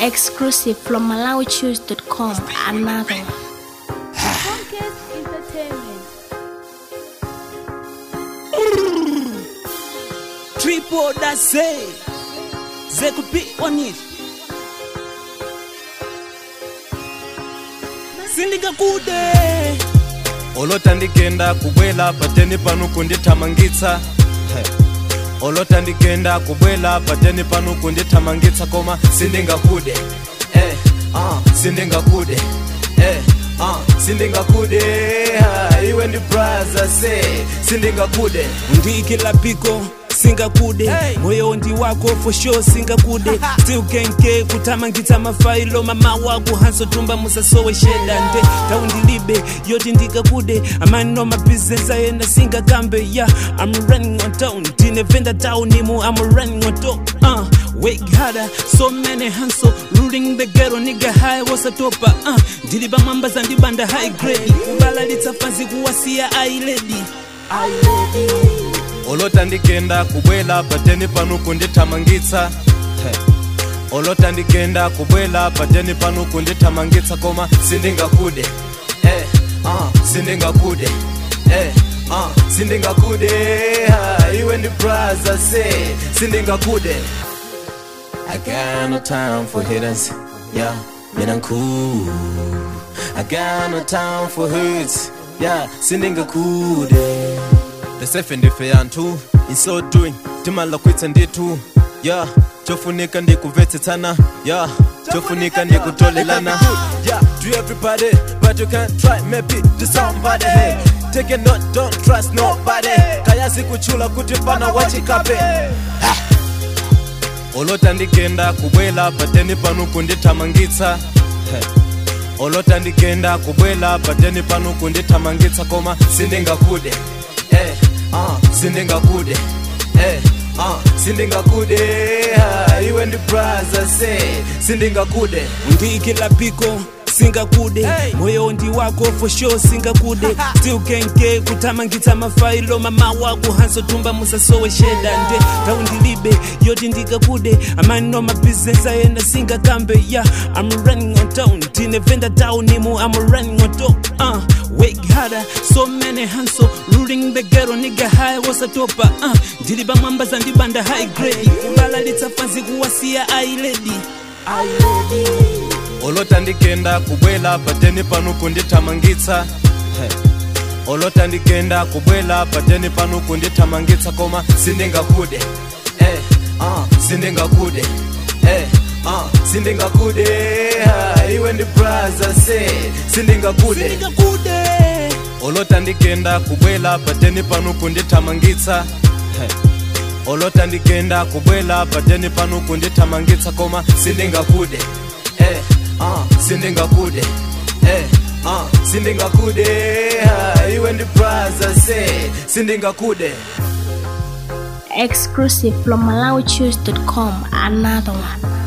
Exclusive from MalawiChoose.com. Another one. Podcast Entertainment. Triple that say They could be on it sindingakude olota ndigenda kubwela pateni pano kundithamangitsa He. olota ndigenda kubwela pateni pano kundithamangitsa koma sindingakude eh, uh, sindingakude eh, uh, sindingakude ha, iwe ndi braza se sindingakude ndikila piko singakude Hey. moyo ndi wako for sure singakude still kenke kuthamangitsa mafailo mama wako hansotumba musasowe sheda nde taundilibe yoti ndikakude amano mabusiness ayenda singakambe ya i'm running on town ndinevenda taunimu i'm running on top uh, Wake harder, so many hustle, ruling the ghetto, nigga high wasatopa uh, ndili pamwamba zandibanda high grade kubalalitsa fanzi kuwasiya ailedi olota ndigenda kubwela pateni pano kundithamangitsa He. olota ndigenda kubwela pateni pano kundithamangitsa koma sindingakude eh, uh, sindingakude eh, uh, sindingakude ha, iwe ndi braza se sindingakude I got no time for haters, yeah, man I'm cool. I got no time for hurts, yeah, sindingakude. The sefe ndife yanthu, in so doing, timala kwitsa ndithu, yeah, chofunika ndikuvetsetsana, yeah, chofunika ndikutolelana. Yeah, do everybody, but you can't try, maybe to somebody. Hey, take a note, don't trust nobody. Kayazi kuchula kuti pana wachikape. olota ndigenda kubwela pateni pano kundithamangitsa He. olota ndigenda kubwela pateni pano kundithamangitsa koma sindingakude eh, uh, sindingakude eh, uh, sindingakude ha, iwe ndi braza se sindingakude ndikila piko singakude Hey. moyo ndi wako for sure singakude still kenke kuthamangitsa mafailo mama wako hansotumba musasowe sheda nde taundilibe yoti ndikakude amano mabusiness ayenda singakambe ya i'm running on town ndinevenda taunimu i'm running on top uh, wake harder so many hustle ruling the ghetto nigga high wasatopa uh, ndili pamwamba zandibanda high grade kubalalitsa fanzi kuwasiya ailedi ailedi olota ndigenda kubwela pateni pano kundithamangitsa He. olota ndigenda kubwela pateni pano kundithamangitsa koma sindingakude eh, uh, sindingakude eh, uh, sindingakude ha, iwe ndi braza se sindingakude ndingakude olota ndigenda kubwela pateni pano kundithamangitsa He. olota ndigenda kubwela pateni pano kundithamangitsa koma sindingakude eh, uh, sindingakude eh, uh, sindingakude ha, iwe ndi braza se sindingakude Exclusive from MalawiChoose.com. Another one.